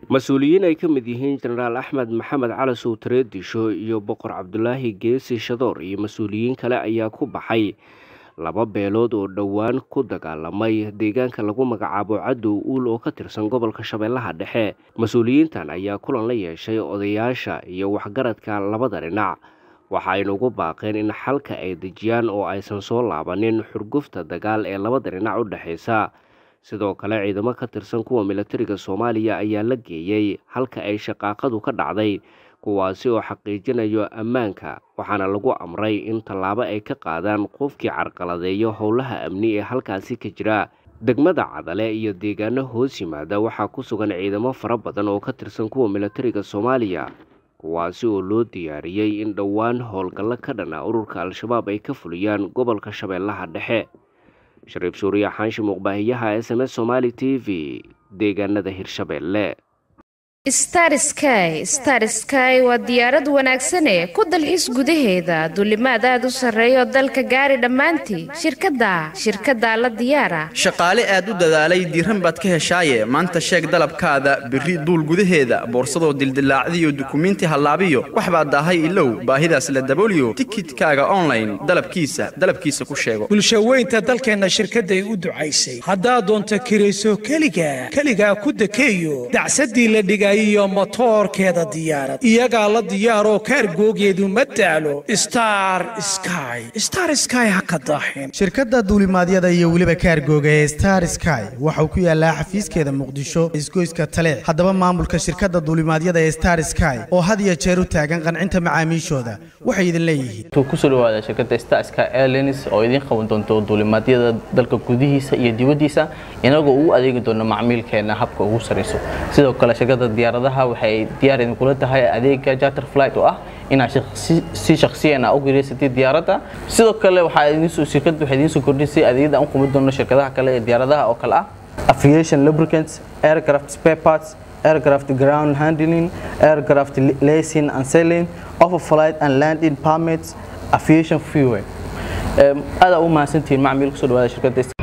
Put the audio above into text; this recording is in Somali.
mas-uuliyiin ay ka mid yihiin jenaraal axmed maxamed cali sowtare disho iyo boqor cabdulaahi geesi shadoor iyo mas-uuliyiin kale ayaa ku baxay laba beelood oo dhowaan ku dagaalamay deegaanka lagu magacaabo cadow uul oo ka tirsan gobolka shabeellaha dhexe mas-uuliyiintan ayaa kulan la yeeshay odayaasha iyo waxgaradka labada dhinac waxa aynu ugu baaqeen in xalka ay dejiyaan oo aysan soo laabanin xurgufta dagaal ee labada dhinac u dhexaysa sidoo kale ciidamo ka tirsan kuwa milatariga soomaaliya ayaa la geeyey halka ay shaqaaqadu ka dhacday kuwaasi oo xaqiijinayo ammaanka waxaana lagu amray in tallaabo ay ka qaadaan qofkii carqaladeeyo howlaha amni ee halkaasi ka jira degmada cadale iyo deegaano hoos yimaada waxaa ku sugan ciidamo fara badan oo ka tirsan kuwa milatariga soomaaliya kuwaasi oo loo diyaariyey in dhowaan howlgallo ka dhana ururka al-shabaab ay ka fuliyaan gobolka shabeellaha dhexe shariif suuriya xaanshi muuqbaahiyaha s m s somaali t v deegaanada hirshabeelle star sky star sky waa diyaarad wanaagsan ee ku dalxiis gudaheeda duulimaad aad u sarreeya oo dalka gaari dhammaantii shirkadda shirkaddaa la diyaara shaqaale aad u dadaalay diiran baad ka heshaaye maanta sheeg dalabkaada birri duul gudaheeda boorsadoo dildilaacdiyo dukumiinti hallaabiyo wax baad daahay ilow baahidaas la dabooliyo tikidkaaga online dalabkiisa dalabkiisa ku sheego bulshaweynta dalkeenna shirkadday u ducaysay haddaad doonto kirayso keliga keligaa ku dekeeyo dacsadii la dhigay iyo motoorkeeda diyaarad iyagaa la diyaaroo kaargoogeedu ma daalo star sky star sky ha ka daaxin shirkadda duulimaadyada iyo weliba kaargooga ee star sky waxau ku yaallaa xafiiskeeda muqdisho isgoyska taleex haddaba maamulka shirkadda duulimaadyada ee star sky oo had iyo jeer u taagan qancinta macaamiishooda waxay idin leeyihiin kusoo dhawaada shirkadda star sky airlines oo idiin qaban doonto duulimaadyada dalka gudihiisa iyo dibaddiisa inagoo ugu adeegi doono macmiilkeena habka ugu sarayso sidoo kale shirkadda diyaaradaha waxay diyaar idinkula tahay adeega charter flight oo ah inaad si shakhsiyan a u garaysatay diyaaradda sidoo kale shirkaddu waxay idiin soo kordhisay adeegyada aan u qumi doono shirkadaha kale ee diyaaradaha oo kale ah aviation lubricants aircraft spare parts aircraft ground handling aircraft lacing and selling offer flight and landing permits aviation fuel aada u mahadsantihiin macmiil kusoo dhawaada shirkadda